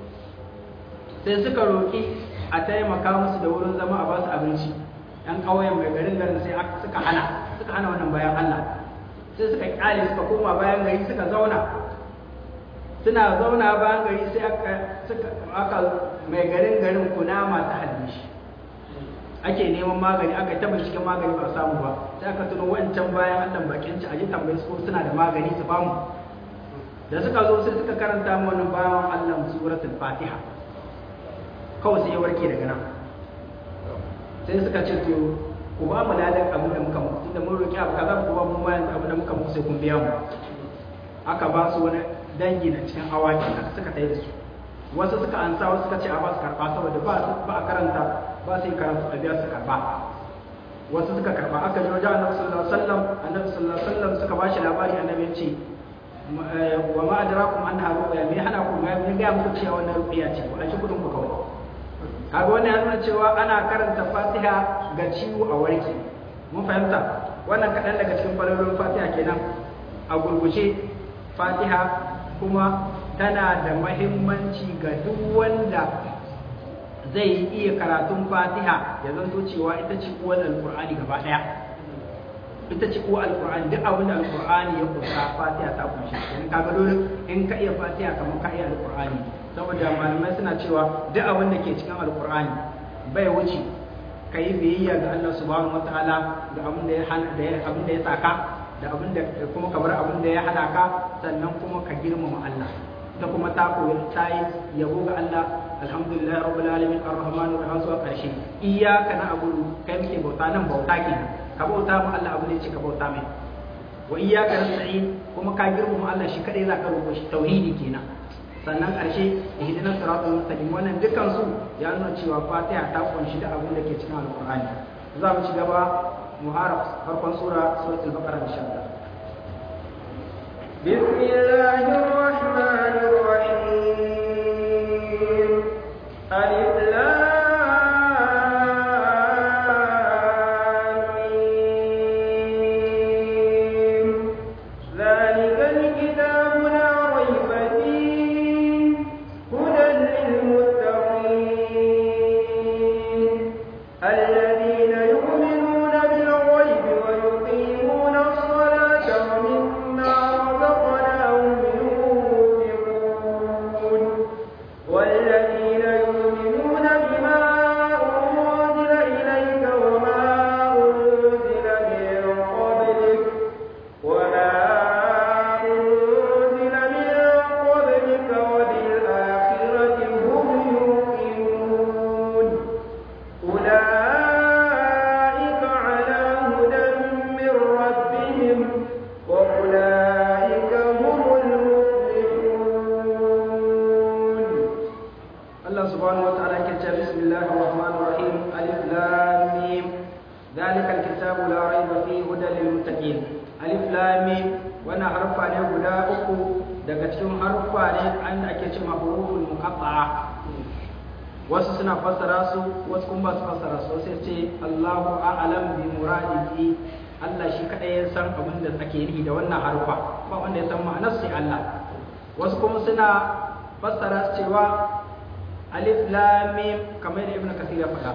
sai suka roƙi a taimaka musu da wurin zama a basu abinci ɗan ƙauyen mai garin garin sai suka hana suka hana wannan bayan Allah sai suka kyale suka koma bayan gari suka zauna suna zauna bayan gari sai aka suka aka mai garin garin kunama ta halbe shi ake neman magani aka ta binciken magani ba samu ba sai aka tuno wancan bayan Allah bakin ci aje tambaye su ko suna da magani su bamu da suka zo sai suka karanta mu wannan bayan Allah suratul Fatiha kawai sai ya warke daga nan sai suka ce to ku ba mu ladan abin da muka muku tunda mun roki abu kaza ku ba mu ma yanzu abin da muka muku sai kun biya mu aka ba su wani dangi na cikin awaki aka suka tayi da su wasu suka ansa wasu suka ce a ba su karba saboda ba ba a karanta ba sai karatu a biya su karba wasu suka karba aka ji wajen annabi sallallahu alaihi wasallam annabi sallallahu alaihi wasallam suka ba shi labari annabi ya ce wa ma adrakum anha ruqya me hana ku ga me ga muku cewa wannan ruqya ce ku ashi kudin ku kawai kaga wannan ya nuna cewa ana karanta Fatiha ga ciwo a warke mun fahimta wannan kadan daga cikin falalolin Fatiha kenan a gurguje Fatiha kuma tana da mahimmanci ga duk wanda zai iya karatun Fatiha ya zanto cewa ita ce uwar Alƙur'ani gaba ɗaya ita ce uwar Alƙur'ani duk abin da Alƙur'ani ya kusa Fatiha ta kunshi in ka ga dole in ka iya Fatiha kamar ka iya Alƙur'ani saboda malamai suna cewa duk abin da ke cikin Alƙur'ani bai wuce ka yi biyayya ga Allah subhanahu wataala da abin da ya hana da abin da ya saka da abin da kuma ka bar abin da ya hana ka sannan kuma ka girmama Allah ta kuma ta koyi ta yi yabo ga Allah alhamdulillah rabbil alamin arrahmanir rahim zuwa karshe iyyaka na'budu kai muke bauta nan bauta kenan ka bauta mu Allah abu ne ce ka bauta mai wa iyyaka nasta'in kuma ka girmama Allah shi kadai zaka roƙo shi tauhidi kenan sannan karshe ihdinas siratal mustaqim wannan dukan su ya nuna cewa Fatiha ta kunshi da abin da ke cikin Alqur'ani za mu ci gaba muharraf farkon sura suratul baqara insha Allah بسم الله الرحمن الرحيم ألف ذلك الكتاب لا ريب فيه هدى للمتقين الذين يؤمنون بالغيب ويقيمون الصلاة ومما رزقناهم ينفقون والذين يؤمنون بما أنزل إليك وما أنزل من قبلك وما أنزل من قبلك وبالآخرة هم يوقنون أولئك على هدى من ربهم وأولئك هم المفلحون Allah subhanahu wa ta'ala ke cewa bismillahir rahmanir rahim alif lam mim zalikal kitabu la rayba fihi hudan lil muttaqin alif lam mim wannan harfa ne guda uku daga cikin harfa ne an ake cewa huruful muqatta'a wasu suna fassara su wasu kuma ba su fassara su sai ce Allahu a'lam bi muradihi Allah shi kadai ya san abin da ake nufi da wannan harfa ba wanda ya san ma'anar sai Allah wasu kuma suna fassara su cewa alif lam mim kamar da ibnu kasir ya faɗa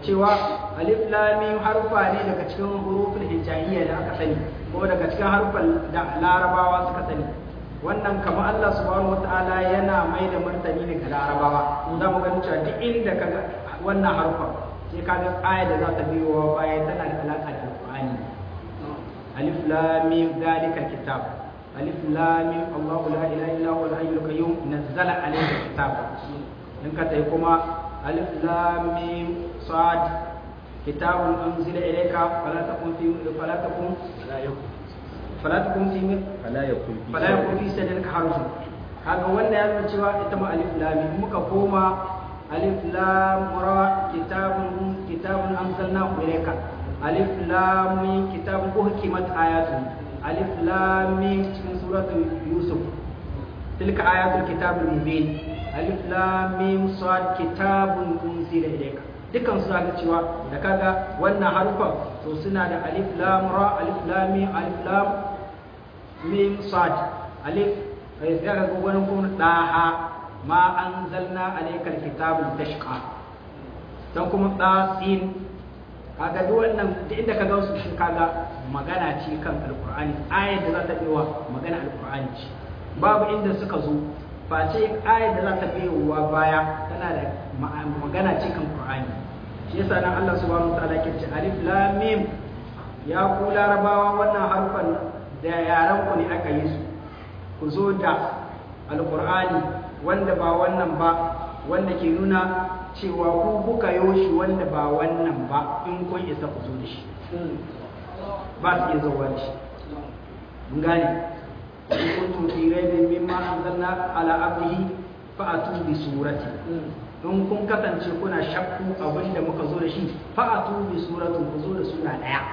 cewa alif lam mim harfa ne daga cikin huruful hijaiya da aka sani ko daga cikin harfan da larabawa suka sani wannan kamar Allah subhanahu wataala yana mai da martani ne ga larabawa za mu gani cewa duk inda kaga wannan harfa sai kaga aya da za ta biyo baya tana da alaka da alqur'ani alif lam mim dalika kitab alif lam mim Allahu la ilaha illa huwa al-hayyul qayyum nazzala alayka kitab in ka tai kuma alif lam mim sad kitabun unzila ilayka fala takun fi fala takun la yakun fala takun fi fala yakun fi fala yakun fi sadrika harjun kaga wanda ya nuna cewa ita ma alif lam mim muka koma alif lam ra kitabun kitabun anzalnahu ilayka alif lam mim kitabun uhkimat ayatu alif lam mim cikin suratul yusuf tilka ayatul kitabul mubin alif lam mim sad kitabun unzila ilayka dukan su zaka cewa da kaga wannan harufan to suna da alif lam ra alif lam mim alif lam mim sad alif sai ga wani kuma daha ma anzalna alaykal kitabul tashqa dan kuma tasin kaga duk wannan duk inda ka gansu shi kaga magana ce kan alqur'ani ayar da za ta biwa magana alqur'ani ce babu inda suka zo face ayar da za ta biyowa baya tana da magana ce kan qur'ani shi yasa nan Allah subhanahu wataala ke ce alif lam mim ya ku larabawa wannan harfan da yaran ku ne aka yi su ku zo da alqur'ani wanda ba wannan ba wanda ke nuna cewa ku kuka yoshi wanda ba wannan ba in kun isa ku zo da shi ba su iya zauwa da shi mun gane in kuntum fi raibin mimma anzalna ala abdihi fa atu bi surati in kun kasance kuna shakku abin da muka zo da shi fa atu bi suratin ku zo da sura daya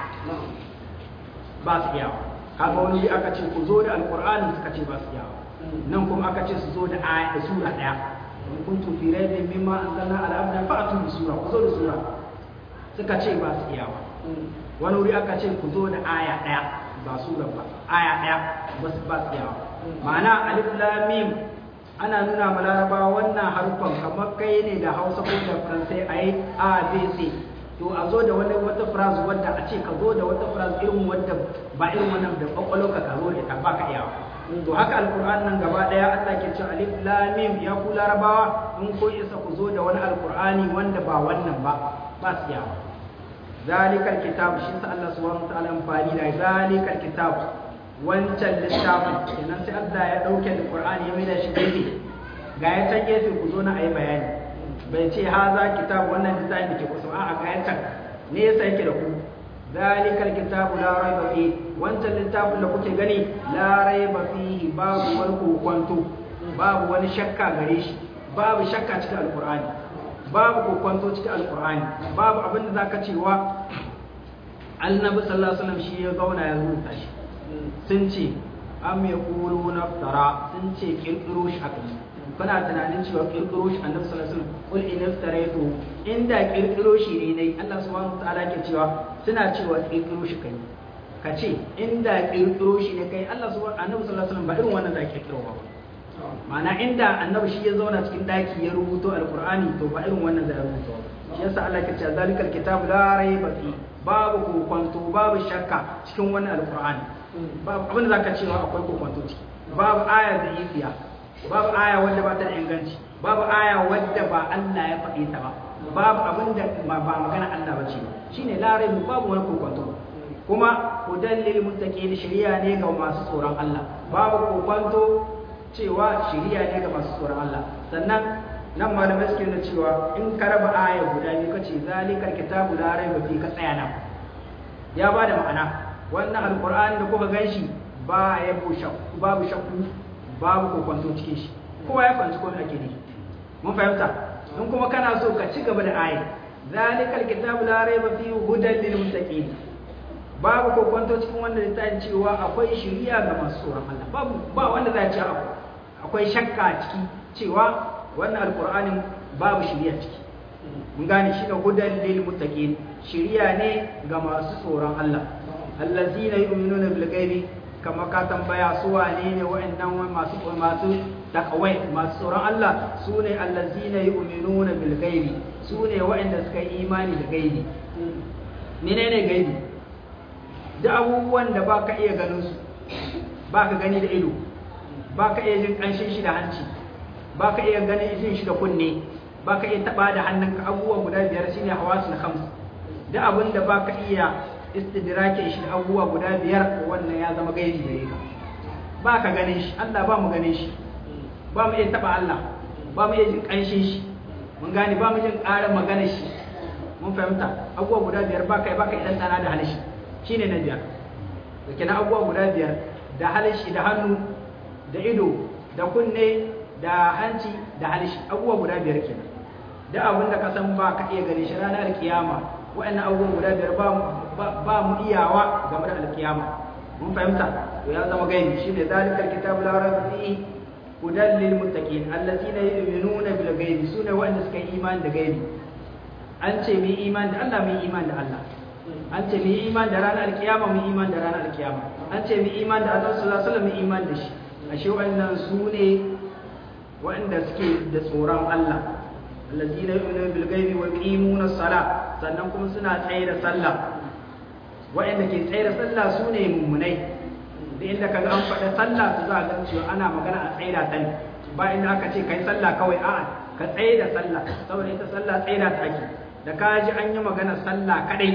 ba su iya kaga wani aka ce ku zo da alqur'ani suka ce ba su iya nan kuma aka ce su zo da aya da sura daya in kuntum fi raibin mimma anzalna ala abdina fa'tu bi sura ku zo da sura suka ce ba su iya wani wuri aka ce ku zo da aya daya ba sura ba aya daya ba su ba su iya ma'ana alif lam mim ana nuna ma larabawa wannan harfan kamar kai ne da hausa ko da faransai a yi a b c to a zo da wani wata phrase wadda a ce ka zo da wata phrase irin wadda ba irin wannan da kwakwalo ka ka zo da ita ba ka iyawa to haka alkur'an nan gaba daya Allah ke cewa alif lam mim ya ku larabawa in ko isa ku zo da wani alkur'ani wanda ba wannan ba ba su yawa zalikal kitab shi sa Allah subhanahu wa ta'ala amfani da zalikal kitab wancan littafin kenan sai Allah ya dauke alkur'ani ya maida shi gefe ga ya can gefe ku zo na ayi bayani bai ce haza kitab wannan littafin da ke kusa a'a ga ya can ne yasa yake da ku zalikal kitabu la raiba fi wancan littafin da kuke gani la raiba fihi babu wani kokonto babu wani shakka gare shi babu shakka cikin alqur'ani babu kokonto cikin alqur'ani babu abin da zaka cewa annabi sallallahu alaihi wasallam shi ya zauna ya rubuta shi sun ce am yaqulu naftara sun ce kirkiro shi aka yi kana tunanin cewa kirkiro shi annabi sallallahu alaihi wasallam kul in iftaraitu inda kirkiro shi ne nayi Allah subhanahu wataala ke cewa suna cewa kirkiro shi kai ka ce inda kirkiro shi ne kai Allah subhanahu annabi sallallahu alaihi wasallam ba irin wannan da kirkiro ba ma'ana inda annabi shi ya zauna cikin daki ya rubuto alqur'ani to ba irin wannan zai rubuto shi yasa Allah ke cewa zalikal kitab la raiba fi babu kokwanto babu shakka cikin wannan alqur'ani babu abin da zaka cewa akwai kokwanto ciki babu aya da ifiya babu aya wadda ba ta da inganci babu aya wadda ba Allah ya faɗi ta ba babu abin da ba magana Allah ba ce shine larai babu wani kokwanto kuma hudan lil muttaqin shari'a ne ga masu tsoron Allah babu kokwanto cewa shari'a ne ga masu tsoron Allah sannan nan malamai suke nuna cewa in ka raba aya guda biyu kace zalikal kitabu la raiba fi ka tsaya nan ya ba da ma'ana wannan alqur'ani da kuka ganshi ba ya babu shakku babu kokwanto cikin shi kowa ya fahimci komai ake ne mun fahimta in kuma kana so ka ci gaba da ayi zalikal kitabu la raiba fihi hudan lil muttaqin babu kokwanto cikin wanda littafin cewa akwai shari'a ga masu tsoron Allah babu ba wanda za ci akwai shakka ciki cewa wannan alqur'anin babu shari'a ciki mun gane shi da hudan lil muttaqin shari'a ne ga masu tsoron Allah allazina yu'minuna bil ghaibi kama ka tambaya su wane ne wa'annan masu masu taqwa masu tsoron Allah sune allazina yu'minuna bil ghaibi sune waɗanda suka yi imani da gaibi menene gaibi da abubuwan da baka iya ganin su baka gani da ido baka iya jin kanshin shi da hanci baka iya ganin jin shi da kunne baka iya taba da hannunka abubuwa guda biyar shine hawasul khams da abin da baka iya istidrake shi da abubuwa guda biyar wannan ya zama gaibi gare ka baka ganin shi Allah ba mu ganin shi ba mu iya taba Allah ba mu iya jin kanshin shi mun gane ba mu jin ƙarar maganar shi mun fahimta abubuwa guda biyar baka baka idan tsana da halishi shine na biyar da kenan abubuwa guda biyar da halishi da hannu da ido da kunne da hanci da halishi abubuwa guda biyar kenan da abin da ka san ba ka iya gani shi ranar alkiyama wa'annan abubuwan guda biyar ba mu iyawa game da alkiyama mun fahimta to ya zama gaibi shi ne zalikar kitabu la raiba fihi hudan lil muttaqin allazina yu'minuna bil ghaibi sune wa'anda suka yi imani da gaibi an ce mu imani da Allah mu imani da Allah an ce mu imani da ranar alkiyama mu imani da ranar alkiyama an ce mu imani da Allah sallallahu alaihi wasallam mu imani da shi ashe wa'annan sune wa'anda suke da tsoron Allah allazina yu'minuna bil ghaibi wa yuqimuna as-salah sannan kuma suna tsaye da sallah wa'anda ke tsaye da sallah sune mummunai da inda kaga an faɗa sallah su za ga cewa ana magana a tsaye da ta ne ba inda aka ce kai sallah kawai a'a ka tsaye da sallah saboda ita sallah tsaye da ta ake da ka ji an yi magana sallah kadai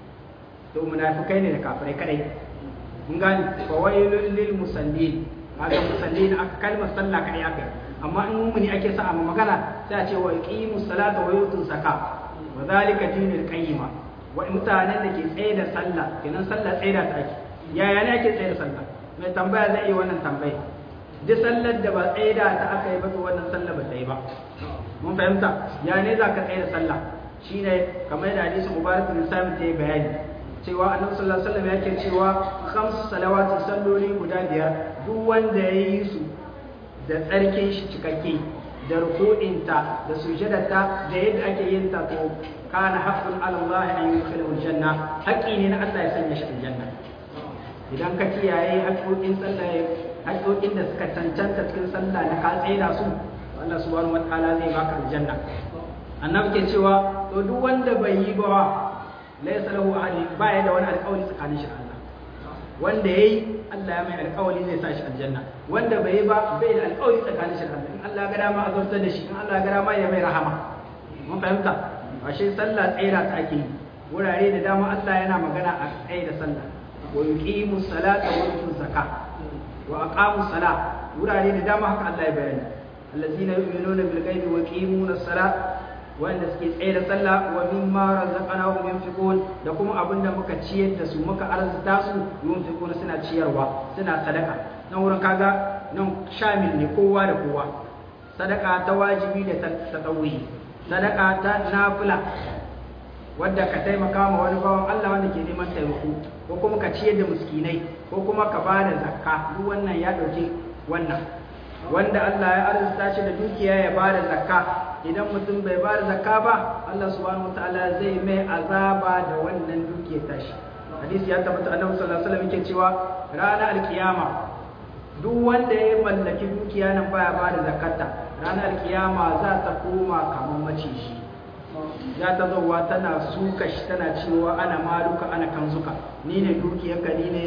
to munafikai ne da kafirai kadai mun gane fa wailul lil musallin kaga musallin aka kalmar sallah kadai aka yi amma in mumuni ake sa a magana sai a ce wa yuqimu salata wa yutu zaka wa zalika dinul qayyima wa mutanen da ke tsaye da sallah kenan sallah tsaye da ta ake yaya ne ake tsaye da sallah mai tambaya zai yi wannan tambaya duk sallar da ba tsaye da ta aka yi ba to wannan sallah ba ta yi ba mun fahimta ya ne za ka tsaye da sallah shine kamar da hadisin mubarak bin sami ta yi bayani cewa annabi sallallahu alaihi wasallam yake cewa khamsu salawati salloli guda biyar duk wanda ya yi su da tsarkin shi cikakke da ruku'inta da sujadarta da yadda ake yin ta to kana haqqun ala Allah an yudkhilahu aljanna haƙi ne na Allah ya sanya shi aljanna idan ka kiyaye haƙoƙin sallah haƙoƙin da suka cancanta cikin sallah na ka tsaida su Allah subhanahu wataala zai baka aljanna annabi ke cewa to duk wanda bai yi ba laysa lahu ahli baya da wani alƙawari tsakanin shi da Allah wanda yayi Allah ya mai alƙawari zai sa shi aljanna wanda bai yi ba bai da alƙawari tsakanin shi da Allah in Allah ga dama azabtar da shi in Allah ga dama ya mai rahama mun fahimta ashe sallah tsaira ta ake yi wurare da dama Allah yana magana a tsaye da sallah wa yuqimu salata wa yutu zakah wa aqamu salah wurare da dama haka Allah ya bayani allazina yu'minuna bil ghaibi wa yuqimuna salat wanda suke tsaye da sallah wa mimma razaqnahum yunfiqun da kuma abinda muka ciyar da su muka arzuta su yunfiquna suna ciyarwa suna sadaka nan wurin kaga nan shamil ne kowa da kowa sadaka ta wajibi da ta tsawi sadaka ta nafila wadda ka taimaka ma wani bawan Allah wanda ke neman taimako ko kuma ka ciyar da miskinai ko kuma ka ba da zakka duk wannan ya ɗauki wannan wanda Allah ya arzuta shi da dukiya ya ba da zakka idan mutum bai ba da zakka ba Allah subhanahu wataala zai mai azaba da wannan dukiyar tashi hadisi ya tabbata annabi sallallahu alaihi wasallam yake cewa ranar alkiyama duk wanda ya mallaki dukiya nan baya ba da zakarta ranar alkiyama za ta koma kamar maciji za ta zauwa tana suka shi tana cewa ana maluka ana kanzuka ni ne dukiyarka ni ne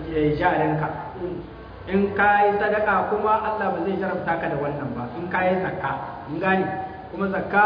jarinka in ka yi sadaka kuma Allah ba zai jarabta ka da wannan ba in ka yi zakka in gani kuma zakka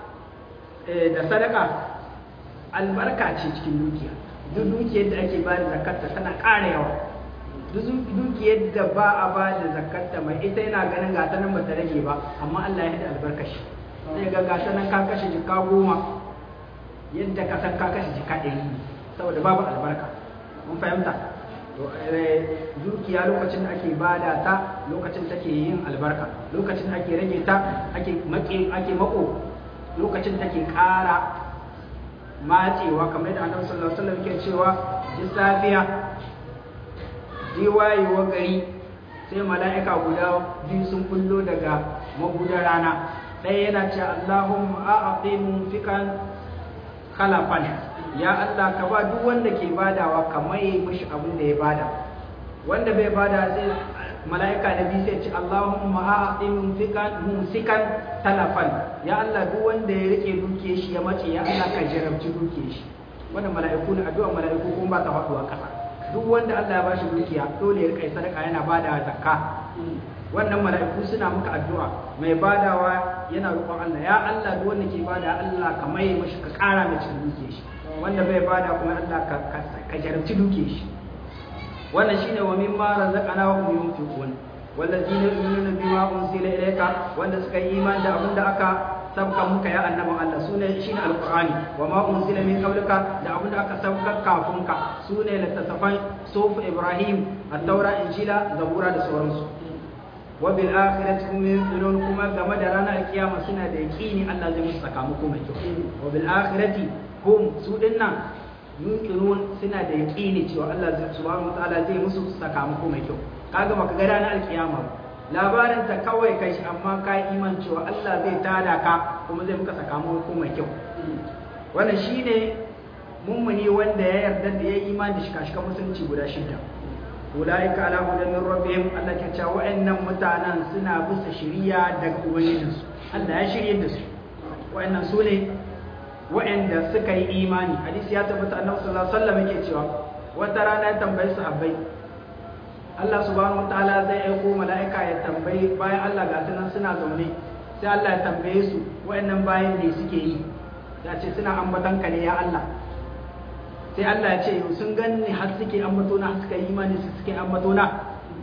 da sadaka albarka ce cikin dukiya duk dukiyar da ake ba da zakarta tana ƙara yawa duk dukiyar da ba a ba da zakarta mai ita yana ganin gata nan ba ta rage ba amma Allah ya haɗa albarkashi sai ga gata nan ka kashe jika goma yadda ka san ka kashe jika ɗari saboda babu albarka mun fahimta to dukiya lokacin da ake bada ta lokacin take yin albarka lokacin da ake rage ta ake make ake mako lokacin take ƙara matsewa kamar da annabi sallallahu alaihi wasallam yake cewa ji safiya ji wayewa gari sai mala'ika guda biyu sun kullo daga magudar rana ɗaya yana ce Allahumma a'aqi munfikan khalafan ya Allah ka ba duk wanda ke badawa ka maye mishi abin da ya bada wanda bai bada sai mala'ika na biyu sai ce Allahumma a'ti mumsikan mumsikan talafan ya Allah duk wanda ya rike duke shi ya mace ya Allah ka jarabci duke shi wannan mala'iku ne addu'a mala'iku kuma ba ta faduwa kasa duk wanda Allah ya bashi dukiya dole ya rika sadaka yana bada zakka wannan mala'iku suna muka addu'a mai badawa yana roƙon Allah ya Allah duk wanda ke bada Allah ka mai mashi ka ƙara mai cikin duke shi wanda bai bada kuma Allah ka ka jarabci duke shi wannan shine wa mimma razaqnahum yunfiqun wallazina yu'minuna bima unzila ilayka wanda suka yi iman da abinda aka sabka muka ya annaban Allah sune shine alqur'ani wa ma unzila min qablika da abinda aka sabka kafin ka sune littattafan suf ibrahim at-taura injila zabura da sauransu wa bil akhirati hum yuqinun kuma game da ranar kiyama suna da yaqini Allah zai musu sakamako mai kyau wa bil akhirati hum su dinnan yuqinun suna da yaqini cewa Allah subhanahu wataala zai musu sakamako mai kyau kaga baka ga ranar alkiyama labarin ta kawai kai shi amma ka yi iman cewa Allah zai tada ka kuma zai muka sakamako mai kyau wannan shine mummuni wanda ya yarda da ya yi imani da shika-shikan musulunci guda shida ulaika ala hudan min rabbihim Allah ke cewa wa'annan mutanen suna bisa shiriya daga ubangijinsu Allah ya shirye da su wa'annan su ne wa'anda suka yi imani hadisi ya tabbata annabi sallallahu alaihi wasallam yake cewa wata rana ya tambayi sahabbai Allah subhanahu wataala zai aiko mala'ika ya tambayi bayan Allah ga sunan suna zaune sai Allah ya tambaye su wa'annan bayan ne suke yi ya ce suna ambatan ka ne ya Allah sai Allah ya ce sun ganni har suke ambato na suka yi imani su suke ambato na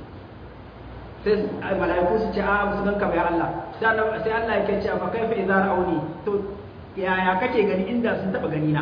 sai mala'iku su ce a su ganka bai Allah sai Allah ya ce fa kaifa idza ra'auni to yaya kake gani inda sun taba gani na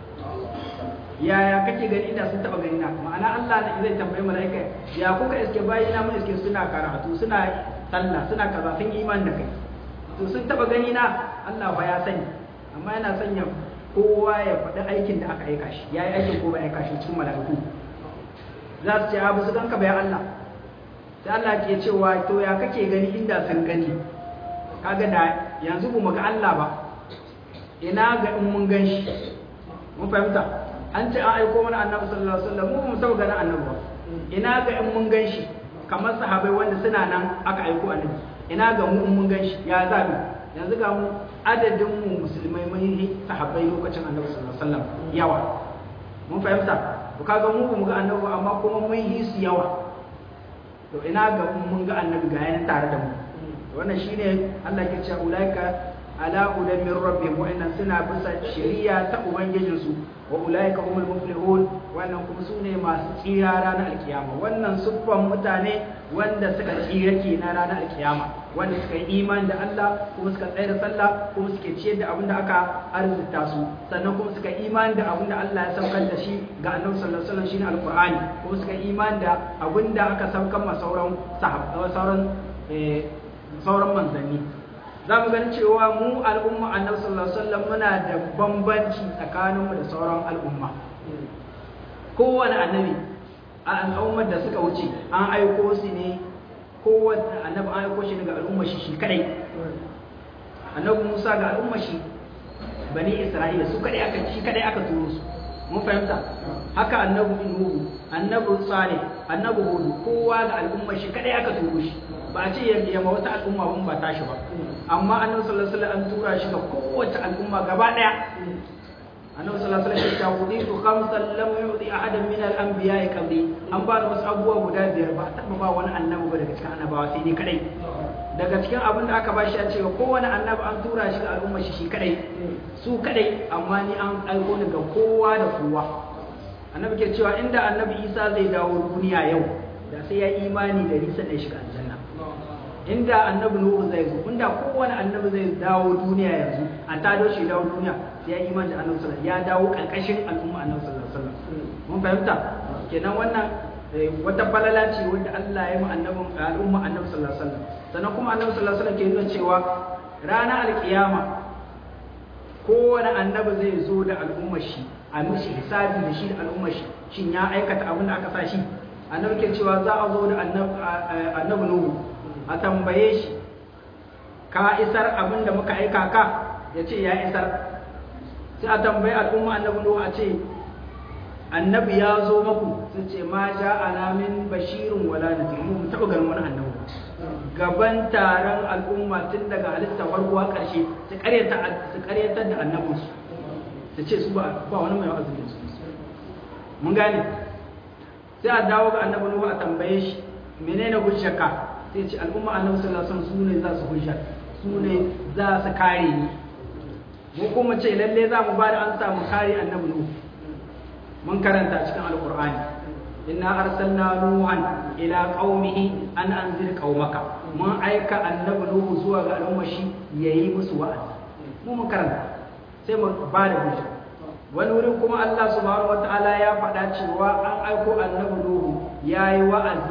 yaya kake gani inda sun taba gani na ma'ana Allah ne zai tambayi mala'ika ya kuka iske bayi na mun iske suna karatu suna sallah suna kaza sun iman da kai to sun taba gani na Allah fa ya sani amma yana sanya kowa ya faɗi aikin da aka aika shi yayi aikin ko ba aika shi cikin mala'iku za su ce abu su ganka bai Allah sai Allah ke cewa to ya kake gani inda sun gani kaga da yanzu ba mu ga Allah ba ina ga in mun gan shi mun fahimta an ce an aiko mana annabi sallallahu alaihi wasallam mu mu taba ganin annabi ba ina ga in mun gan shi kamar sahabbai wanda suna nan aka aiko annabi ina ga mu in mun gan shi ya zabi yanzu ga mu adadin mu musulmai mun yi sahabbai lokacin annabi sallallahu alaihi wasallam yawa mun fahimta to kaga mu mu ga annabi amma kuma mun yi su yawa to ina ga mun ga annabi ga yana tare da mu wannan shine Allah ke cewa ulaika ala hudan min rabbihim wa'annan suna bisa shari'a ta ubangijinsu wa ulaika humul muflihun wannan kuma sune masu tsira ranar alkiyama wannan suffan mutane wanda suka tsira ke na ranar alkiyama wanda suka yi iman da Allah kuma suka tsaya da sallah kuma suke ciyar da abin da aka arzuta su sannan kuma suka iman da abin da Allah ya saukar da shi ga Annabi sallallahu alaihi wasallam shine alqur'ani kuma suka iman da abin da aka saukar ma sauran sahabbai sauran sauran manzanni za mu gani cewa mu al'umma annabi sallallahu alaihi wasallam muna da bambanci tsakaninmu da sauran al'umma kowane annabi a al'ummar da suka wuce an aiko su ne kowane annabi an aiko shi daga al'ummar shi shi kadai annabi Musa ga al'ummar shi bani Isra'ila su kadai aka shi kadai aka turo su mun fahimta haka annabi Nuhu annabi Salih annabi Hud kowa ga al'ummar shi kadai aka turo shi ba a ce ya yamma wata al'umma ban ba tashi ba amma annabi sallallahu alaihi wasallam an tura shi ga kowace al'umma gaba daya annabi sallallahu alaihi wasallam ya wuditu khamsan lam yu'ti ahadan min al-anbiya'i qabli an ba da wasu abubuwa guda biyar ba taba ba wani annabi ba daga cikin annabawa sai ni kadai daga cikin abin da aka bashi a ce kowane annabi an tura shi ga al'umma shi shi kadai su kadai amma ni an aiko ni ga kowa da kowa annabi ke cewa inda annabi Isa zai dawo duniya yau da sai ya imani da risa da shiga aljanna inda annabi nuhu zai zo inda kowane annabi zai dawo duniya yanzu a tado shi dawo duniya sai ya imani da annabi sallallahu ya dawo karkashin al'umma annabi sallallahu alaihi wasallam mun fahimta kenan wannan wata falala ce wanda Allah ya yi annabin al'umma annabi sallallahu alaihi wasallam sannan kuma annabi sallallahu alaihi wasallam ke nuna cewa ranar alkiyama kowane annabi zai zo da al'ummar shi a mishi hisabi da shi da al'ummar shi shin ya aikata abin da aka sa shi annabi ke cewa za a zo da annabi nuhu a tambaye shi ka isar abin da muka aika ka ya ce ya isar sai a tambaye al'umma annabi nuhu a ce annabi ya zo maku sun ce ma ja alamin bashirin wala nadir mu taɓa ganin wani annabi gaban taron al'umma tun daga halitta farko ƙarshe su ƙaryata su ƙaryatar da annabinsu su ce su ba wani mai wa'azin su mun gane sai a dawo ga annabi Nuhu a tambaye shi menene hujjarka sai ce al'umma annabi sallallahu alaihi wasallam su ne za su hujja su ne za su kare ni mu kuma ce lalle za mu ba da an samu kare annabi Nuhu mun karanta cikin alqur'ani inna arsalna nuhan ila qaumihi an anzir qaumaka mun aika annabi Nuhu zuwa ga al'umma shi yayi musu wa'azi mu mun karanta sai mu ba da hujja wani wurin kuma Allah subhanahu wataala ya faɗa cewa an aiko annabi Nuhu yayi wa'azi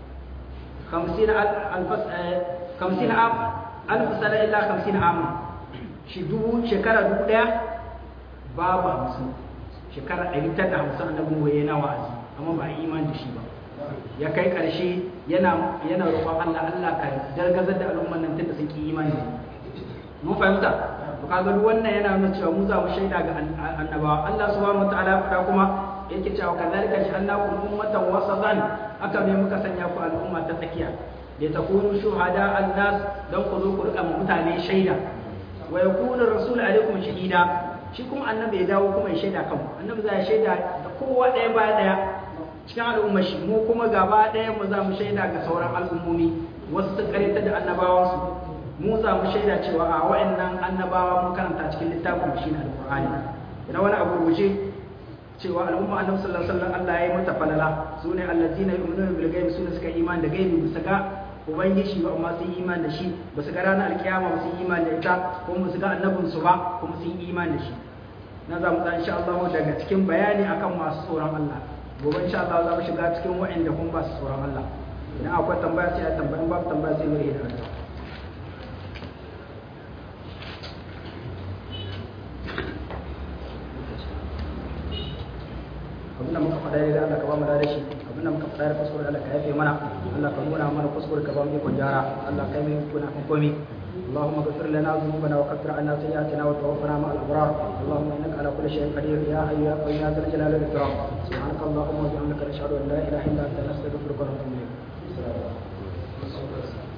50 alfas 50 am alf sana illa 50 am shi dubu shekara dubu daya babu hamsin shekara ɗari tara da hamsin annabi Nuhu yana wa'azi amma ba a iman da shi ba ya kai ƙarshe yana yana roƙon Allah Allah ka dargazar da al'umman nan tunda sun ki imani mun fahimta to kaga duk wannan yana nuna cewa mu za mu shaida ga annabawa Allah subhanahu wataala faɗa kuma yake cewa kadhalika ja'alnakum ummatan wasatan haka ne muka sanya ku al'umma ta tsakiya da takunu shuhada an-nas dan ku zo ku rika mutane shaida wa yakunu rasul alaikum shahida shi kuma annabi ya dawo kuma ya shaida kanku annabi za ya shaida da kowa ɗaya ba ɗaya cikin al'umma shi mu kuma gaba ɗaya mu za mu shaida ga sauran al'ummomi wasu sun karyata da annabawansu mu za mu shaida cewa a wa'annan annabawa mun karanta cikin littafin shi na alƙur'ani ina wani abu rubuce cewa al'umma annabi sallallahu alaihi wasallam Allah ya yi mata falala su ne allazina yu'minuna bil ghaibi su ne suka iman da gaibi bisa ga ubangiji ba amma sun yi iman da shi ba su ga ranar alkiyama ba su yi iman da ita kuma ba su ga annabinsu ba kuma sun yi iman da shi na za mu tsaya insha Allah daga cikin bayani akan masu tsoron Allah gobe insha Allah za mu shiga cikin wa'anda kuma ba su tsoron Allah idan akwai tambaya sai a tambayi babu tambaya sai mu yi da addu'a abinda muka faɗa da Allah ka ba mu da shi abinda muka faɗa da kuskure Allah ka yafe mana Allah ka nuna mana kuskure ka ba mu ikon gyara Allah ka yi kuna kan komi اللهم اغفر لنا ذنوبنا وكفر عنا سيئاتنا وتوفنا مع الابرار اللهم انك على كل شيء قدير يا حي يا قيوم يا ذا الجلال والاكرام سبحانك اللهم وبحمدك نشهد ان لا اله الا انت نستغفرك ونتوب اليك